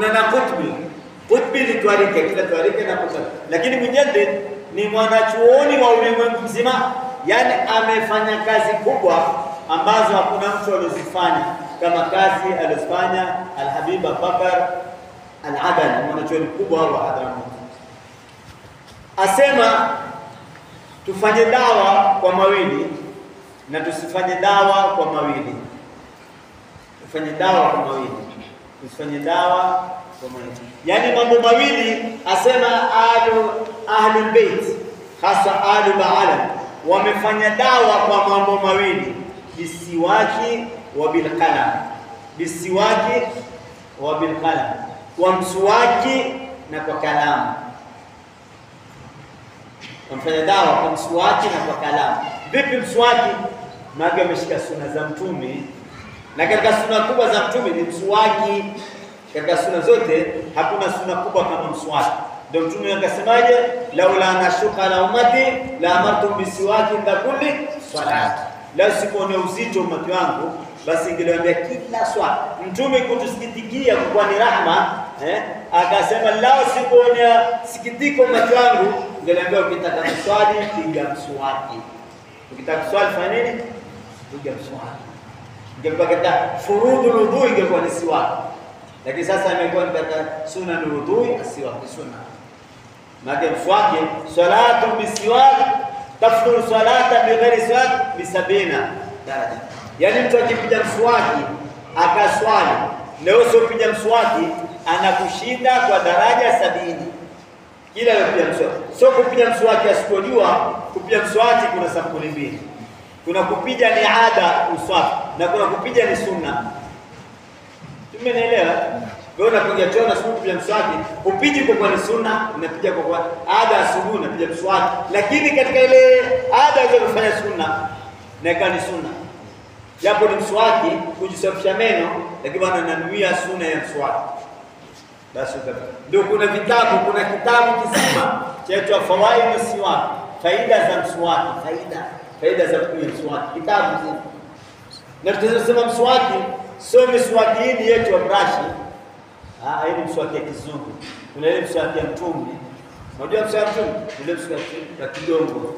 kuna na kutbi. Kutbi ni twarike, kila twarike na kutbi, lakini mujaddid ni mwanachuoni wa ulimwengu mzima, yani amefanya kazi kubwa ambazo hakuna mtu aliozifanya kama kazi alizofanya Alhabib Abubakar Al-Adani, mwanachuoni mkubwa wa Hadramaut. Asema tufanye dawa kwa mawili na tusifanye dawa kwa mawili. Tufanye dawa kwa mawili, tusifanye dawa kwa mawili, yaani mambo mawili. Asema ahlu ahlul bait, hasa ahlu baala wamefanya dawa kwa mambo mawili, bisiwaki wa bilqalam, bisiwaki wa bilqalam, kwa mswaki na kwa kalamu wamfanya dawa kwa mswaki na kwa kalamu. Vipi mswaki? Maana ameshika suna za Mtume, na katika suna kubwa za Mtume ni mswaki. Katika suna zote hakuna suna kubwa kama mswaki. Ndio Mtume akasemaje, laula nashuka la ummati la amartum bisiwaki inda kulli salati, la sikuone uzito umati wangu basi ingeliambia kila swala. Mtume kutusikitikia kwa ni rahma eh, akasema lao sikuonea sikitiko umati wangu, ingeliambia ukitaka kuswali piga mswaki, ukitaka kuswali fanya nini? Piga mswaki. Ingekuwa katika furudhu wudhu ingekuwa ni siwaki, lakini sasa imekuwa ni katika sunna ni wudhu, asiwaki sunna maana mswaki salatu bisiwaki tafdhuru salata bighairi siwaki bisabina daraja Yaani mtu akipiga mswaki akaswali na wewe usiopiga mswaki anakushinda kwa daraja sabini. Kila anapiga mswaki, sio kupiga mswaki asipojua. Kupiga mswaki kuna sampuli mbili, kuna kupiga ni ada uswaki na kuna kupiga ni sunna. Tumenielewa? Wewe unapiga choo na siku kupiga mswaki, upiji kwa kwa ni sunna, unapiga kwa kwa ada asubuhi unapiga mswaki, lakini katika ile ada ile kufanya sunna na ni sunna japo ni mswaki kujisafisha meno, lakini bwana nanuia sunna ya mswaki. Basi ndio kuna vitabu, kuna kitabu kizima chaitwa Fawaidu Siwaki, faida za mswaki, faida faida za kunywa mswaki, kitabu kizima. Na tunasema mswaki sio miswaki hii yetu ya brashi, ah, hii ni mswaki ya kizungu. Kuna ile mswaki ya Mtume, unajua mswaki ya Mtume, ile mswaki ya kidongo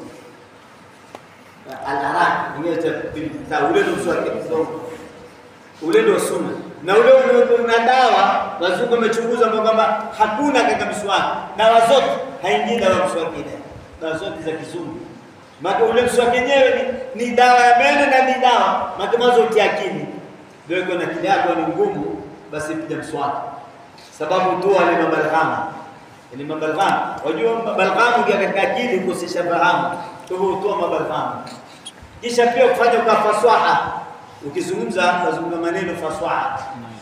alaraka ule ndio mswaki kidogo, ule ndio sunna, na ule una dawa. Wazungu wamechunguza kwamba hakuna katika mswaki, dawa zote haingii dawa mswaki ile, dawa zote za kizungu. Maana ule mswaki wenyewe ni, ni dawa ya meno na ni dawa maana mwanzo utia akili, ndio iko na kile yako ni ngumu, basi piga mswaki, sababu dua ni mabalghama ni mabalghama. Wajua balghamu kia katika akili kukosesha fahamu kwa hivyo utoa mabalghamu, kisha pia kufanya kwa faswaha, ukizungumza unazungumza maneno faswaha,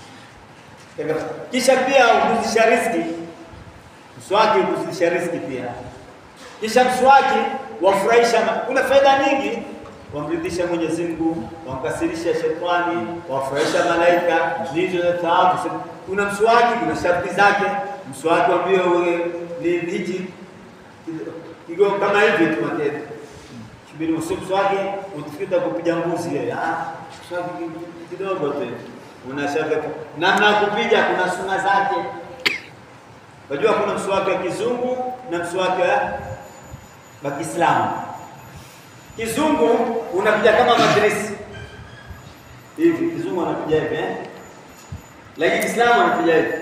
kisha pia ukuzisha riziki. Mswaki ukuzisha riziki pia, kisha mswaki wafurahisha. Kuna faida nyingi, wamridhisha Mwenyezi Mungu, wamkasirisha shetani, wafurahisha malaika, ndizo za thawabu. Kuna mswaki, kuna sharti zake. Mswaki wambie ni hichi kigo kama hivi tu matendo kibiri usimswaki utifika kupiga mbuzi yeye ah swaki kidogo tu unashaka namna ya kupiga kuna suna zake unajua kuna mswaki wa kizungu na mswaki wa Kiislamu kizungu unapiga kama madrasi hivi kizungu anapiga hivi eh lakini Kiislamu anapiga hivi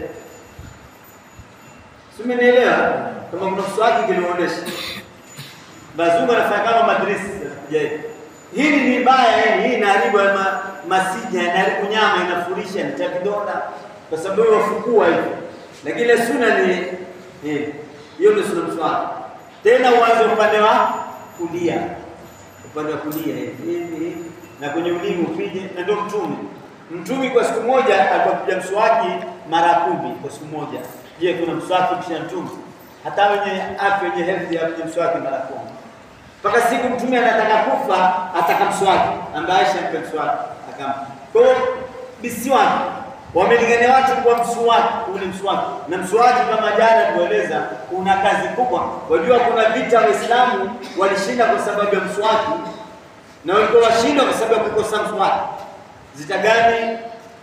Simenielewa? Kama kuna mswaki kilionyesha. Bazungu anafanya kama madrasa. Je, hili ni baya yani, hii inaharibu ma, masija, inaharibu nyama, inafurisha, ni kidonda kwa sababu wafukua hivi. Lakini ile sunna ni hii. Hiyo ndio sunna mswaki. Tena uanze upande wa kulia. Upande wa kulia hivi hivi na kwenye ulimi upige na ndio mtume. Mtume kwa siku moja alikuwa mswaki mara kumi kwa siku moja. Je, kuna mswaki kisha mtume? Hata wenye afya wenye health ya kuja mswaki mara kumi. Mpaka siku mtume anataka kufa ataka mswaki, ambaye Aisha mpe mswaki akam. Kwa hiyo bisiwaki wamelingania watu kwa mswaki, ule mswaki. Na mswaki kama jana tueleza una kazi kubwa. Wajua kuna vita Waislamu walishinda kwa sababu ya mswaki na walikuwa washindwa kwa sababu ya kukosa mswaki. Zita gani?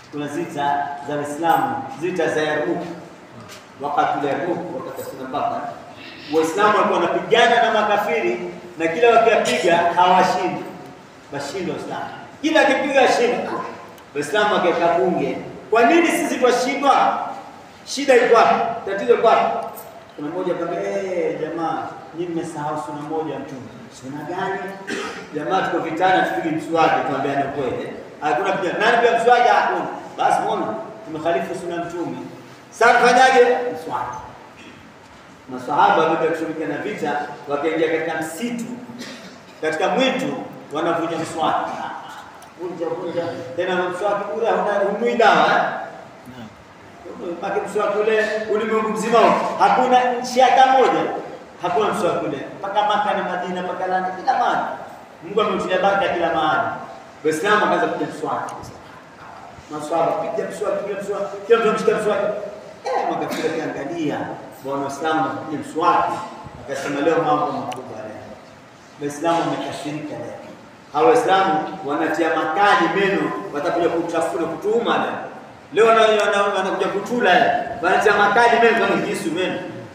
kuna zita za Waislamu, zita za Yarmuk, wakati wa Yarmuk, wakati wa mpaka Waislamu walikuwa wanapigana na makafiri na kila wakiwapiga hawashindi, washindi Waislamu, kila akipiga shinda. Waislamu wakaweka bunge, kwa nini sisi twashindwa? Shida iko wapi? Tatizo iko wapi? Kuna mmoja akamwambia, eh, jamaa nyinyi mmesahau suna moja mtume. Suna gani? Jamaa tuko vitana, tupige mswaki, tuambiane kweli. Hakuna piga. Nani pia mswaki? Hakuna. Basi muone tumekhalifu suna mtume. Sasa tufanyaje? Mswaki. Masahaba baada ya kushughulika na vita, wakaingia katika msitu, katika mwitu, wanavuja mswaki. Vunja vunja, tena mswaki ule hunui dawa Maki mswaki ule ulimwengu mzima hakuna nchi hata moja hakuna mswaki ule, mpaka Maka na Madina, mpaka Landa, kila mahali Mungu ameutia baraka kila mahali. Waislamu wakaanza kupiga mswaki, maswahaba piga mswaki, piga mswaki, kila mtu ameshika mswaki. Eh, makafiri akiangalia bwana Waislamu wanapiga mswaki, akasema leo mambo makubwa leo. Waislamu wamekasirika leo, hawa Waislamu wanatia makali meno, watakuja kutafuna kutuuma leo Leo wanakuja kutula wanatia makali meno kama kisu meno.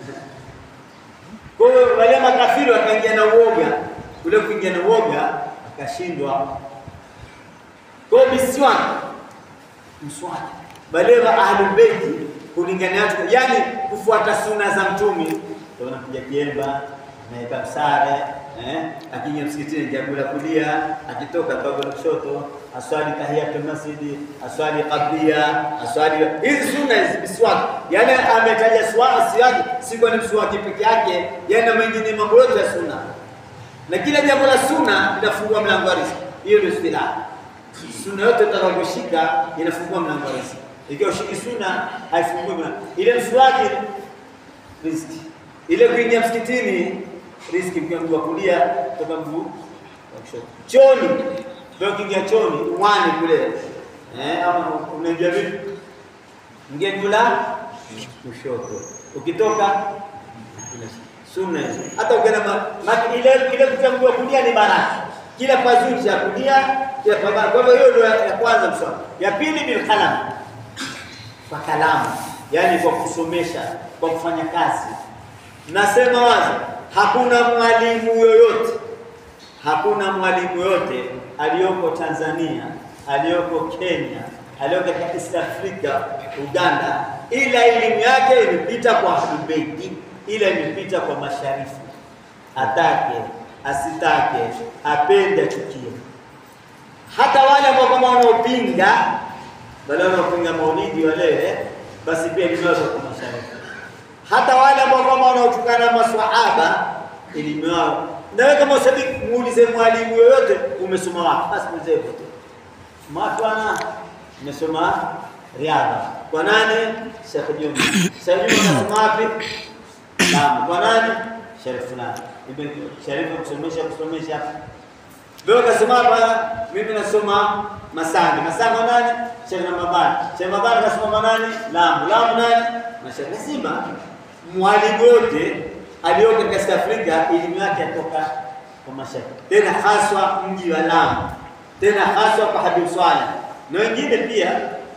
Kwa hiyo wale makafiri wakaingia na uoga, ule kuingia na uoga akashindwa. Kwa hiyo miswaki, mswaki wale wa ahlul beiti kulingana nacho, yani kufuata sunna za Mtume, ndio wanakuja kiemba naeka msare eh, akiingia msikitini jambo la kulia, akitoka babu la kushoto, aswali tahiyatul masjidi, aswali qablia, aswali hizi sunna hizi miswaki. Yani ametaja swaki si kwa ni mswaki peke yake, yani na mengine mambo yote ya sunna, na kila jambo la sunna linafungua mlango wa riziki. Hiyo ndio istilah. Sunna yote utakayoshika inafungua mlango wa riziki. Ikiwa ushiki sunna haifungui mlango. Ile mswaki riziki, ile kuingia msikitini riziki kwa mguu wa kulia kutoka mguu wa kushoto. Choni ndio ukiingia choni uwani kule eh, ama unaingia vipi? Ingia kula kushoto, ukitoka sunna hizo. Hata ukienda ile kile kutoka mguu wa kulia ni baraka, kila pazuri cha kulia kila pabaya. Kwa hivyo hiyo ndio ya kwanza mswaki. Ya pili bil qalam, kwa kalamu, yani kwa kusomesha, kwa kufanya kazi. Nasema wazi Hakuna mwalimu yoyote, hakuna mwalimu yoyote aliyoko Tanzania, aliyoko Kenya, aliyoko katika East Africa, Uganda, ila elimu yake imepita kwa Ahlul Beiti, ila imepita kwa masharifu. Atake asitake, apende achukie, hata wale ambao kama wanaopinga wale wanaopinga maulidi wale, basi pia elimu yao kwa masharifu hata wale ambao kama wanaotukana maswahaba elimu yao. Na wewe kama usabiki muulize mwalimu yoyote, umesoma wapi? Basi mzee tu matwana, nimesoma riadha kwa nani? Sheikh Juma. Sheikh Juma unasoma wapi? Lamu. Kwa nani? Sheikh fulani. Ibn Sharif kusomesha kusomesha. Wewe ukasema hapa, mimi nasoma Masanga. Masanga nani? Sheikh Ramadhani. Sheikh Ramadhani kasoma nani? Lamu. Lamu nani? Na Sheikh lazima mwalimu yote aliyoko katika Afrika elimu yake yatoka kwa mashaikh, tena haswa mji wa Lamu, tena haswa kwa Habib Swaleh na wengine pia.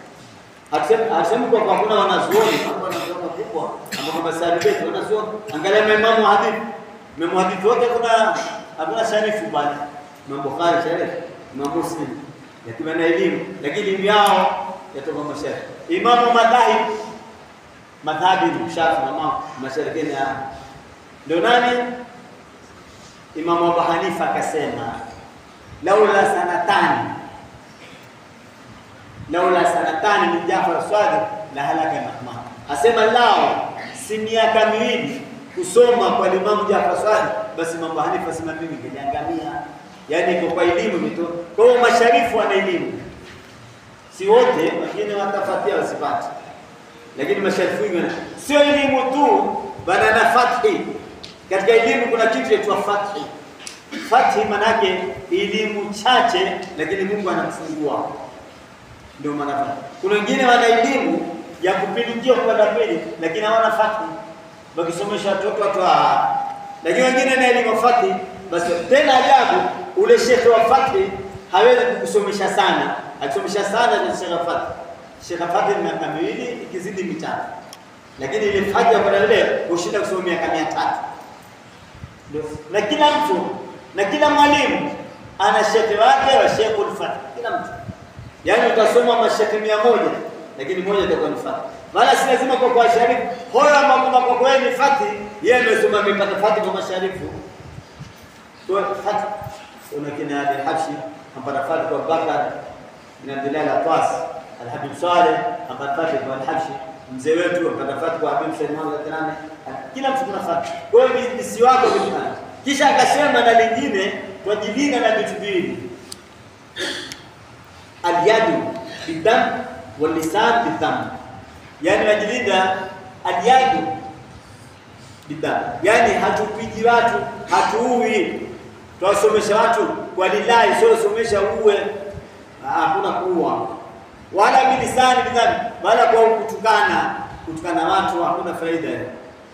Hasemi kwa hakuna wanazuoni wanazuoni kubwa ambao kama Salibeti wanazuoni, angalia maimamu wa hadithi, maimamu hadithi wote kuna hakuna sharifu bali Imam Bukhari sharifu, Imam Muslim yakiwa na elimu, lakini elimu yao yatoka mashaikh. Imamu madhahib madhhabi Shafi na masharikini ya ndio nani? Imamu Abu Hanifa akasema laula sanatani laula sanatani min Jafar Sadiq la halaka Mahmud, asema lao si miaka miwili kusoma kwa Imamu Jafar Sadiq, basi Imamu Abu Hanifa asema mimi ningeliangamia. Yani iko kwa elimu mito. Kwa hiyo masharifu wana elimu, si wote, wengine watafatia wasipate lakini masharifu wengi sio elimu tu, bana na fathi. Katika elimu kuna kitu kinaitwa fathi. Fathi manake elimu chache, lakini Mungu anakufungua, ndio maana. Kuna wengine wana elimu ya kupindukia kwenda pili, lakini hawana fathi, wakisomesha watoto watu, lakini wengine na elimu fathi. Basi tena ajabu, ule shekhe wa fathi hawezi kukusomesha sana, akisomesha sana ni shekhe wa fathi Sheikh Fadhil miaka miwili ikizidi mitatu, lakini ile fadhi ya kwenda ile hushinda kusoma miaka mia tatu. Ndio. Na kila mtu na kila mwalimu ana shekhe wake wa Sheikhul Fadhil, kila mtu yaani utasoma mashekhe mia moja lakini moja itakuwa ni fadhi. Maana si lazima kwa kwa sharifu hoyo ama kwamba kwa kweli ni fadhi, yeye amesoma amepata fadhi kwa masharifu kwa fadhi. Kuna kina Ali Habshi ampata fadhi kwa Bakar bin Abdullah al-Atwas, Al-Habib Saleh ampata fadhi kwa Al-Habshi, mzee wetu ampata fadhi kwa Habib Said Muhammad al-Tanami. Kila mtu kuna fadhi. Kwa hiyo ni si wako vitu Kisha akasema na lingine twajilinda na vitu viwili alyadu bidam walisan bidam, yani wajilinda alyadu bidam, yani hatupiji watu, hatuui, twasomesha watu kwa lillahi, sio somesha uwe, hakuna kuua, wala bilisani bidam, wala kwa kutukana, kutukana watu hakuna faida eh.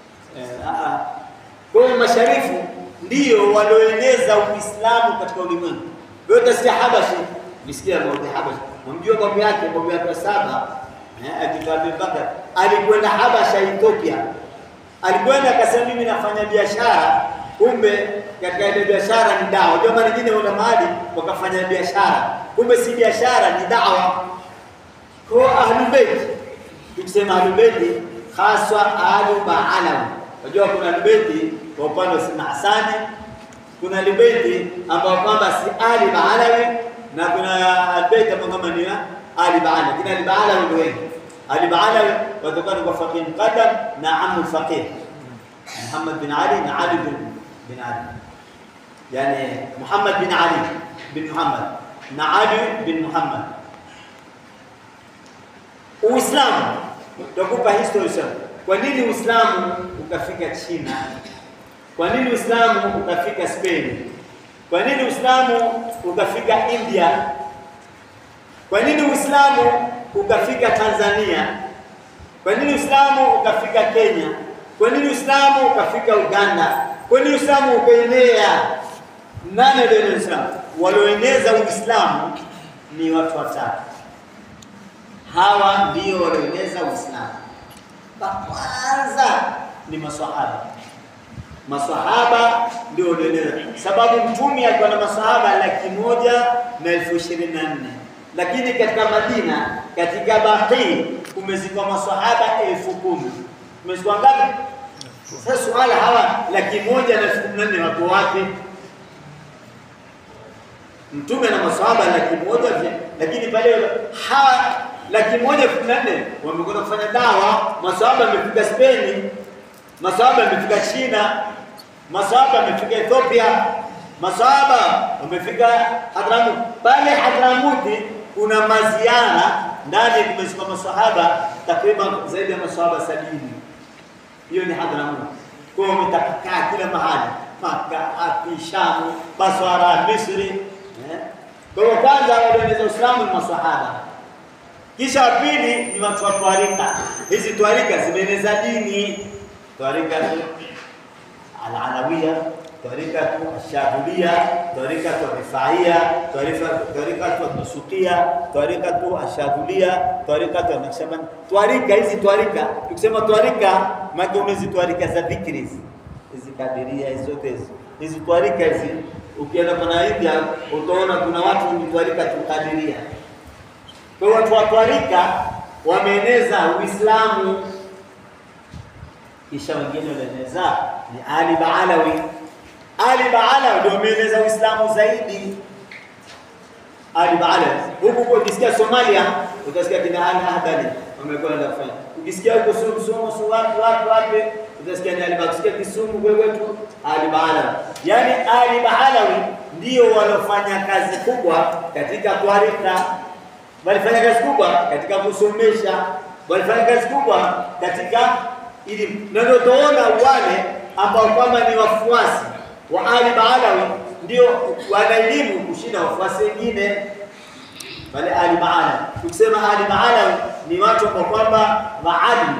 Kwa hiyo masharifu ndio walioeneza Uislamu katika ulimwengu. Wewe utasikia Habashi Nisikia Maudi Habash. Mjua babu yake, babu yake wa saba, eh, akitwa Abu Bakar, alikwenda Habasha Ethiopia. Alikwenda akasema mimi nafanya biashara, kumbe katika ile biashara ni dawa. Ndio maana nyingine wana mahali wakafanya biashara. Kumbe si biashara ni dawa. Kwa Ahlul Bait. Tukisema Ahlul Bait haswa Ahlu Ba'alawi. Unajua kuna Ahlul Bait kwa upande wa Sina Hasani, kuna Ahlul Bait ambao kwamba si Ali Ba'alawi na kuna albayt ambao kama ni Ali Baala, kina Ali Baala ndio wengi. Ali Baala watokana kwa faqih muqaddam na amu faqih Muhammad bin Ali na Ali bin, bin Ali, yani Muhammad bin Ali bin Muhammad na Ali bin Muhammad. Uislamu tutakupa history sana. Kwa nini Uislamu ukafika China? Kwa nini Uislamu ukafika Spain? Kwa nini Uislamu ukafika India? Kwa nini Uislamu ukafika Tanzania? Kwa nini Uislamu ukafika Kenya? Kwa nini Uislamu ukafika Uganda? Kwa nini Uislamu ukaenea? Nani ndio Uislamu? Walioeneza Uislamu ni watu watatu. Hawa ndio walioeneza Uislamu. Wa kwanza ni maswahaba maswahaba ndio walioeneza, sababu mtume alikuwa na maswahaba laki moja na elfu ishirini na nne lakini katika Madina katika Baqi kumezikwa maswahaba elfu kumi kumezikwa ngapi? Sasa swala hawa laki moja na elfu kumi na nne wako wapi? Mtume na maswahaba laki moja lakini pale hawa laki moja kumi na nne wamekwenda kufanya dawa. Maswahaba wamefika Spain, maswahaba wamefika China, maswahaba wamefika Ethiopia, maswahaba wamefika Hadramut. Pale Hadramuti kuna maziara ndani, kumezikwa maswahaba takriban zaidi ya maswahaba sabini. Hiyo ni Hadramut. Kwa hiyo wametapakaa kila mahali, Maka, Api, Shamu, Baswara, Misri. Eh? Kwa hiyo kwanza walioeneza Uislamu ni maswahaba kisha wa pili ni watu wa twarika. Hizi twarika zimeeneza dini, twarika al-Alawiyya, twarika ash-Shadhiliyya, twarika rifaia, twarika nasukia, twarika ash-Shadhiliyya, twarika naqshband. Twarika hizi twarika, tukisema twarika maana hizi twarika za dhikri hizi, hizi kadiria hizi zote hizi, hizi twarika hizi, ukienda kwa India utaona kuna watu ni twarika tukadiria kwa watu wa twarika wameeneza Uislamu, kisha wengine walieneza ni Ali Baalawi. Ali Baalawi ndio wameeneza Uislamu zaidi. Ali Baalawi huku kwa ukisikia Somalia utasikia kina Ali Ahdali wamekwenda kufanya. Ukisikia huko Somo so wapi wapi wapi utasikia ni Ali Baalawi. Kisumu kwetu Ali Baalawi. Yaani Ali Baalawi ndio walofanya kazi kubwa katika twarika walifanya kazi kubwa katika kusomesha, walifanya kazi kubwa katika elimu, na ndio tunaona wale ambao kwamba ni wafuasi wa Ali Baalawi ndio wana elimu kushinda wafuasi wengine wale Ali Baalawi. Tukisema Ali Baalawi ni watu ambao kwamba maadili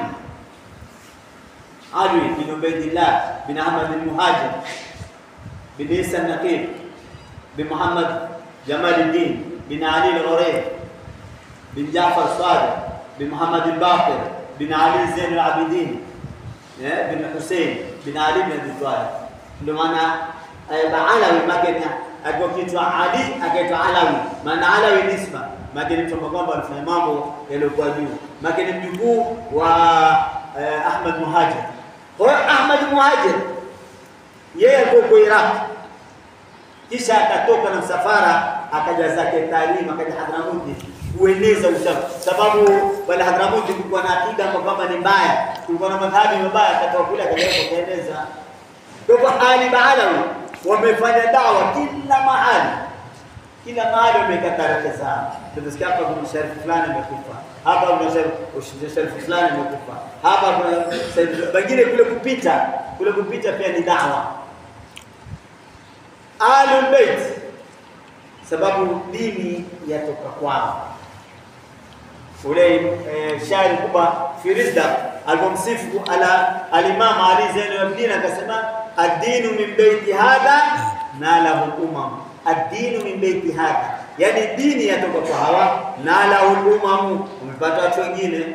Ali bin Ubaidillah bin Ahmad al-Muhajir bin Isa al-Naqib bin Muhammad Jamaluddin bin Ali al-Ghurayb bin Jafar Sadiq bin Muhammad al-Baqir bin Ali Zain al-Abidin eh, bin Hussein bin Ali bin Abi Talib. Ndio maana eh, Alawi makena akiwa kiitwa Ali akaitwa Alawi, maana Alawi ni nisba makeni mtu ambaye kwamba anafanya mambo yaliyokuwa juu, makeni mjukuu wa eh, Ahmad Muhajir. Kwa hiyo Ahmad Muhajir yeye alikuwa kwa Iraq, kisha akatoka na msafara akaja zake Talim, akaja Hadramuti kueneza Uislamu, sababu wale Hadramuti kulikuwa na akida ambayo kwamba ni mbaya, kulikuwa na madhhabi mabaya, akatoka kule akaja kueneza. Kwa hivyo Ali Baalawi wamefanya dawa kila mahali, kila mahali wameweka tarehe zao. Tunasikia hapa kuna sharifu fulani amekufa, hapa kuna sharifu sharifu fulani amekufa, hapa kuna sharifu pengine kule kupita kule kupita pia ni dawa. Ahlul Bait sababu dini yatoka kwao. Ule eh, shairi kubwa Firizda alipomsifu ala alimam Ali Zainul Abidin akasema ad-dinu min baiti hadha nalahu umam, ad-dinu min baiti hadha, yani dini yatoka kwa hawa nalahu umam, umepata watu wengine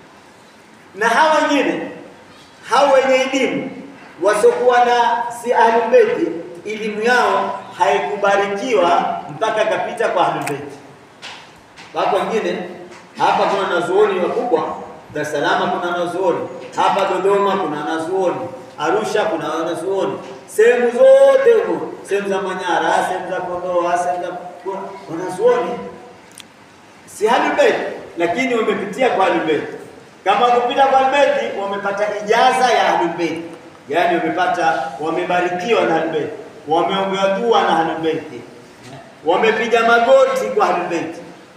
na hawa wengine hawa wenye elimu wasiokuwa na si ahlul baiti, elimu yao haikubarikiwa mpaka kapita kwa ahlul baiti. Wako wengine hapa, kuna wanazuoni wakubwa Dar es Salaam, kuna wanazuoni hapa Dodoma, kuna wanazuoni Arusha, kuna wanazuoni sehemu zote huko, sehemu za Manyara, sehemu za Kondoa, sehemu za wanazuoni si ahlul baiti, lakini wamepitia kwa ahlul baiti. Kama kupita kwa ahlul baiti, wamepata ijaza ya ahlul baiti, yaani wamepata, wamebarikiwa na ahlul baiti, wameombewa dua na ahlul baiti, wamepiga magoti kwa ahlul baiti.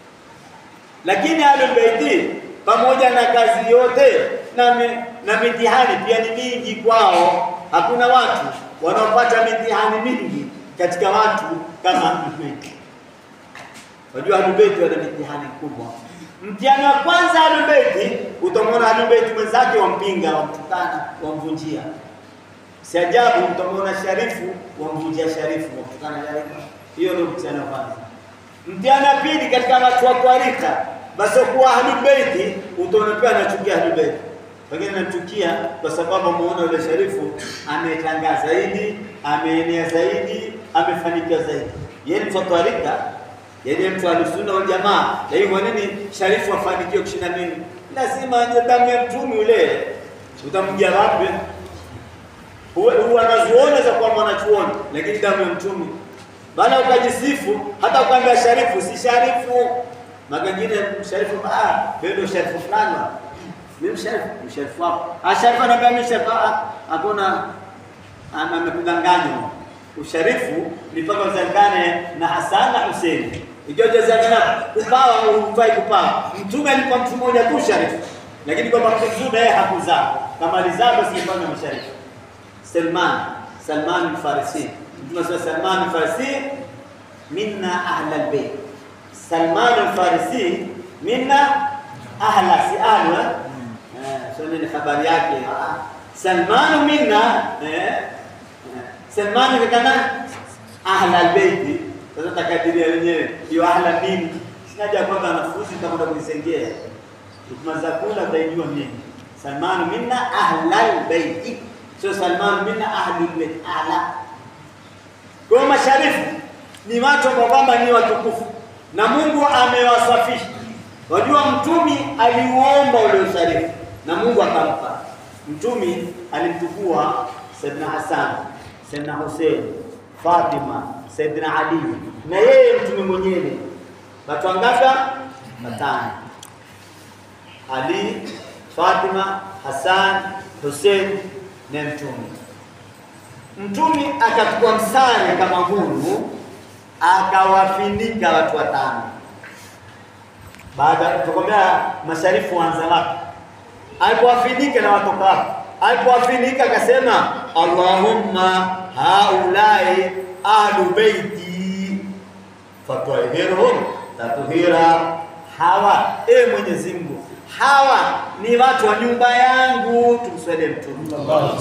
Lakini ahlul baiti pamoja na kazi yote na, mi, na mitihani pia ni mingi kwao. Hakuna watu wanaopata mitihani mingi katika watu kama ahlul baiti. Unajua ahlul baiti wana mitihani kubwa. Mtihani wa kwanza ahlul baiti, utamwona ahlul baiti mwenzake wampinga, wamtukana, wamvunjia. Si ajabu utamwona sharifu wamvunjia sharifu, wamtukana sharifu. Hiyo ndio mtihani wa kwanza. Mtihani wa pili katika watu wa kwarika, basi kuwa ahlul baiti, utaona pia anachukia ahlul baiti. Pengine anamchukia kwa sababu ameona yule sharifu ametangaa zaidi, ameenea zaidi, amefanikiwa zaidi. Yeye ni mtu wa kwarika, yeye mtu alisunna wal jamaa. Lakini kwa nini sharifu afanikiwe kushinda mimi? Lazima anje damu ya mtume ule. Utamjia wapi? Huwa anazuona za kuwa mwanachuoni, lakini damu ya mtume bana, ukajisifu hata ukaambia sharifu, si sharifu. Magangine sharifu, ah, wewe ndio sharifu fulani. Mimi sharifu, sharifu wako. Ah, sharifu anaambia mimi sharifu, ah, hakuna amekudanganya. Usharifu ni mpaka uzangane na Hassan na Hussein. Ikiwa jazangana kupawa au hufai kupawa. Mtume alikuwa mtu mmoja tu sharifu. Lakini kwa mtume yeye hakuzaa. Kama alizaa basi ilikuwa ni msharifu. Salman, Salman al-Farisi. Mtume sasa Salman al-Farisi minna ahla al-bayt. Salman al-Farisi minna ahla si ahla. Eh, sio ni habari yake. Salman minna eh Salman ni kana ahla albayti. Sasa takadiria wenyewe hiyo ahla nini? Sinaja kwamba wanafunzi nitakwenda kuisengea. Tukimaza kula utaijua mimi. Salman minna ahla albayti. Sio Salman minna ahlul bayt ahla. Kwa masharifu ni watu ambao kwamba ni watukufu na Mungu amewasafisha. Wajua mtumi aliuomba ule usharifu na Mungu akampa. Mtumi alimchukua Saidina Hassan Saidina Hussein, Fatima, Saidina Ali na yeye mtume mwenyewe. Watu wangapi? Watano. Ali, Fatima, Hassan, Hussein na mtume. Mtume akachukua msare kama huu akawafinika watu watano. Baada tukwambia masharifu wanza wapi? Alipowafinika na watoka wapi? Alipowafinika akasema Allahumma haulai ahlu baiti fatwahirhum tatuhira, hawa e Mwenyezi Mungu, hawa ni watu wa nyumba yangu. Tumswalie Mtume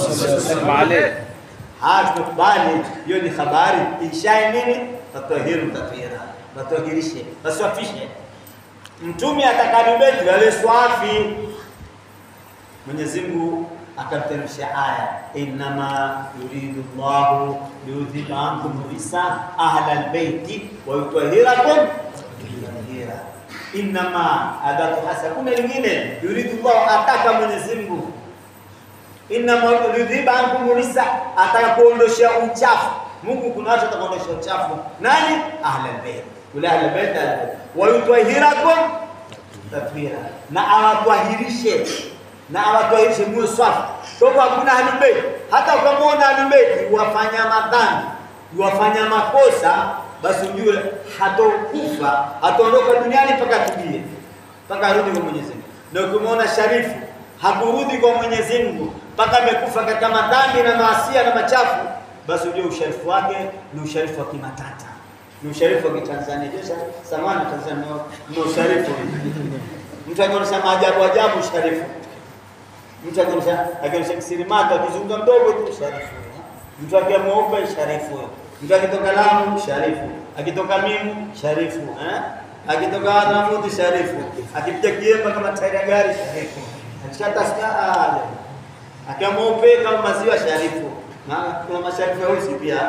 haya, tumekubali hiyo ni habari ishae nini, tatwahiru tathira, watwahirishe, waswafishe. Mtume atakadubetu wale swafi. Mwenyezi Mungu akamteremsha aya innama yuridu llahu liyudhiba ankum risa ahla albaiti wa yutahhirakum tathira. Innama adatu hasa, kuna lingine yuridu llahu, ataka Mwenyezi Mungu innama yudhiba ankum risa, ataka kuondosha uchafu. Mungu kuna watu atakaondosha uchafu. Nani? ahla albayt, kula ahla albayt, ahla albayt wa yutahhirakum tathira, na awatwahirishe na awatwahirishe muwe swafi. Kwa hivyo hakuna ahlulbeiti, hata ukamwona ahlulbeiti wafanya madhambi wafanya makosa, basi ujue hatokufa hataondoka duniani mpaka atubie, mpaka arudi kwa Mwenyezi Mungu. Na ukimwona sharifu hakurudi kwa Mwenyezi Mungu mpaka amekufa katika madhambi na maasia na machafu, basi ujue usharifu wake ni usharifu wa kimatata, ni usharifu wa Kitanzania. Samani Tanzania ni usharifu mtu akionyesha maajabu ajabu usharifu mtu akionyesha akionyesha kisirimato akizunguka mdogo tu sharifu. Mtu akiwa mweupe sharifu. Mtu akitoka Lamu sharifu. Akitoka Mimu sharifu. Eh? Akitoka Aramuti sharifu. Akipiga kiemba kama tairi ya gari sharifu. Akishata sikaa akiwa mweupe kama maziwa sharifu. Na kuna masharifu weusi pia.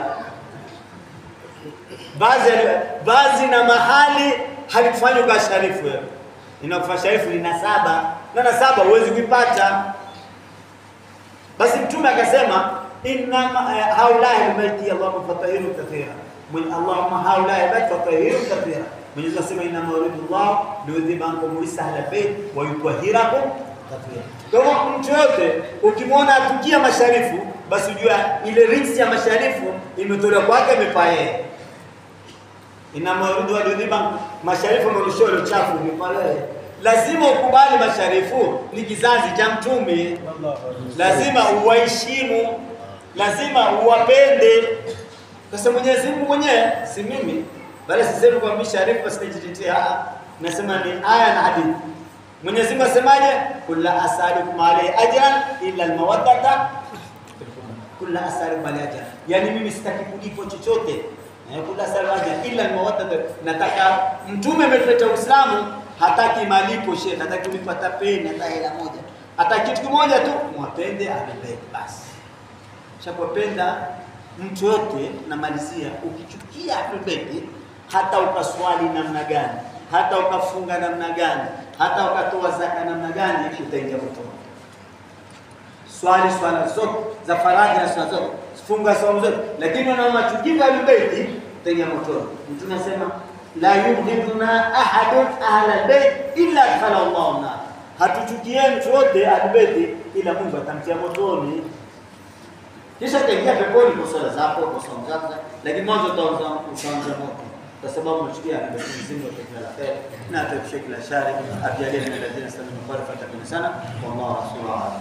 Vazi vazi na mahali halikufanywa kwa sharifu wewe. Inakufa sharifu lina saba na na saba huwezi kuipata. Basi Mtume akasema inna haulai albayti Allahumma fatahiru kathira, Allahumma haulai albayti fatahiru kathira. Mwenyezi Mungu asema inna yuridu Allah liyudhiba ankum risa ahla albayt wa yutahhirakum kathira. Kwa hivyo mtu yote ukimwona atukia masharifu, basi ujua ile rinsi ya masharifu imetolewa kwake, imepaa yeye. Inna yuridu liyudhiba masharifu amerushiwa ile uchafu, imepaa yeye lazima ukubali masharifu ni kizazi cha Mtume, lazima uwaheshimu, lazima uwapende, kwa sababu Mwenyezi Mungu mwenyewe, si mimi, bali sisemi kwa msharifu basi nijitetea. Nasema ni aya na hadithi. Mwenyezi Mungu asemaje? kulla asalukum alayhi ajran illa almawaddata kulla asalukum alayhi ajran, yani mimi sitaki kulipo chochote kulla asalukum ajran illa almawaddata. Nataka Mtume ametuleta Uislamu hataki malipo shekhe, hataki kulipa hata peni, hata hela moja, hata kitu kimoja tu, mwapende ahlulbayt basi. Shapopenda mtu yote, namalizia, ukichukia ahlulbayt, hata ukaswali namna gani, hata ukafunga namna gani, hata ukatoa zaka namna gani, utaingia motoni. Swali swala zote za faradhi na swala zote, funga saumu zote, lakini unamachukia ahlulbayt, utaingia motoni. Mtume anasema la yubghiduna ahadun ahla albayt illa adkhala Allahu nar, hatuchukie mtu wote ahlulbayt ila Mungu atamtia motoni, kisha utaingia peponi kwa swala zako kwa saumu zako, lakini mwanzo utaanza moto kwa sababu umechukia ahlulbayt. Mwenyezi Mungu atujalie la kheri na atuepushe kila shari, ajalie min alladhina istami'una al-qawla fayattabi'una ahsana. Wallahu rasuluhu a'lam.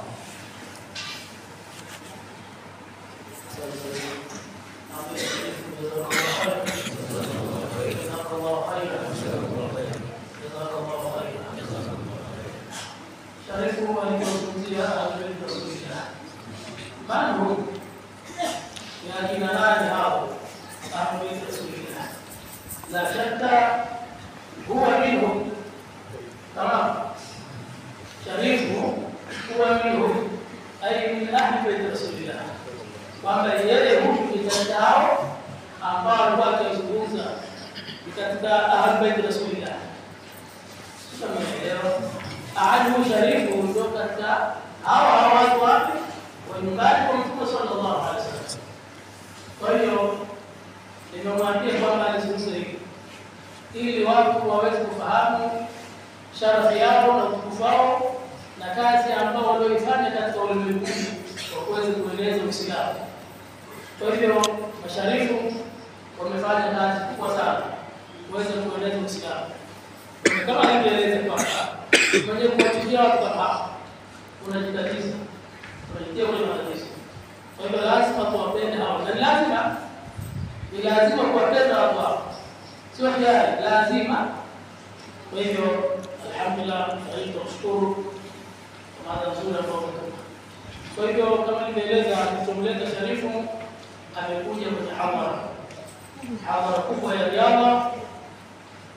Sharifu alivyozungumzia ahlulbayt rasulillah, manhum ni akina nani hao ahlulbayt rasulillah? La shakka huwa minhum, tamam. Sharifu huwa minhum, ay min ahli bayt rasulillah, kwamba yeye huyu ni katika hao ambao alikuwa akizungumza katika ahlulbayt rasulillah. Tumeelewa anhu sharifu ndio katika hawa hawa watu wapi wa nyumbani kwa Mtume sallallahu alaihi wasallam. Kwa hiyo nimemwambia kwamba alizungumza hivi ili watu waweze kufahamu sharafu yao na utukufu wao na kazi ambao walioifanya katika ulimwengu wa kuweza kueneza Uislamu. Kwa hivyo masharifu wamefanya kazi kubwa sana kuweza kueneza Uislamu kama nilivyoeleza kwamba kwenye kuwachukia watu kama hapa unajitatiza, unajitia kwenye matatizo. Kwa hivyo lazima tuwapende hao, na lazima ni lazima kuwapenda watu hao, sio hiari, lazima. Kwa hivyo alhamdulillah, tunashukuru kwa mada nzuri ambayo umetoka. Kwa hivyo kama nilivyoeleza, alichomleta Sharifu amekuja kwenye hadhara hadhara kubwa ya riadha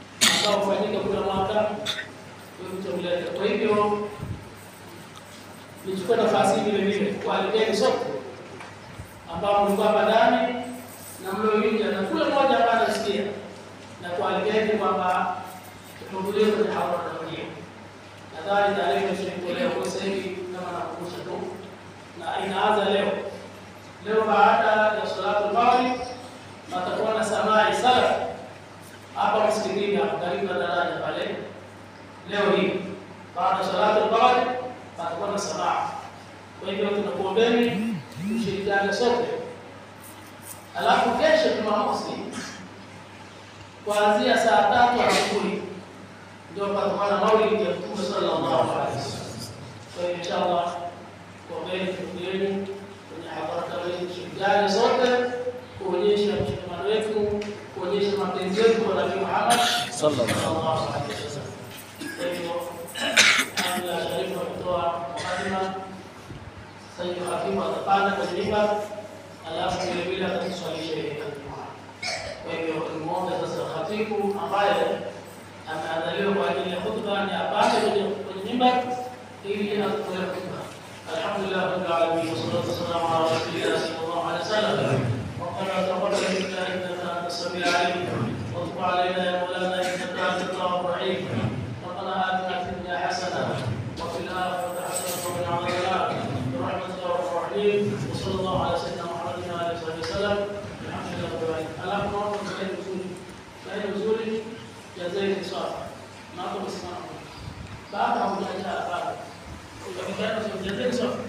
ambao hufanyika kila mwaka kuleta. Kwa hivyo nichukue nafasi hii vile vile kualikeni sote ambao mlikuwa hapa ndani na mlioingia na kule mmoja ambaye anasikia na kualikeni kwamba tuhudhurie kwenye hadhara hiyo. Nadhani tarehe imeshatolewa kwa sasa hivi, kama nakumbusha tu, na inaanza leo. Leo baada ya salatu maghrib patakuwa na samai salaf hapa msikitini hapo karibu na daraja pale. Leo hii baada ya salatu maghrib patakuwa na samaa. Kwa hivyo tunakuombeni tushirikiane sote, alafu kesho Jumamosi kuanzia saa tatu asubuhi ndio patakuwa na maulidi ya Mtume sallallahu alaihi wasallam. Kwa hiyo inshallah kuombeni tukueni kwenye hadhara kama hii, tushirikiane sote kuonyesha mshikamano wetu, kuonyesha mapenzi yetu kwa Nabii Muhammad sallallahu alaihi wasallam. Kwa hivyo Alhamdulillah, Sharifu ametoa mukadima. Sasa hivi hakimu atapanda kwenye mimbar, alafu vile vile atatuswalisha ile Ijumaa. Kwa hivyo tumuombe sasa khatibu ambaye ameandaliwa kwa ajili ya khutba ni apande kwenye kwenye mimbar ili atutoe khutba. Alhamdulillah rabbil alamin wassalatu wassalamu ala rasulillah sallallahu alaihi wasallam. ربنا تقبل منا انك انت السميع العليم وتب علينا يا مولانا انك انت التواب الرحيم ربنا اتنا في الدنيا حسنه وفي الاخره حسنه وقنا عذاب النار برحمتك يا ارحم الراحمين وصلى الله على سيدنا محمد وعلى اله وصحبه وسلم الحمد لله رب العالمين alafu naomba mkae vizuri kae vizuri jazeni swala naomba msimamo baada ya kujaza hapa ukapigana sio jazeni swala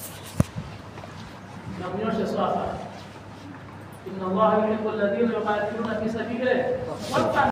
na kunyosha swala إن الله يحب الذين يقاتلون في سبيله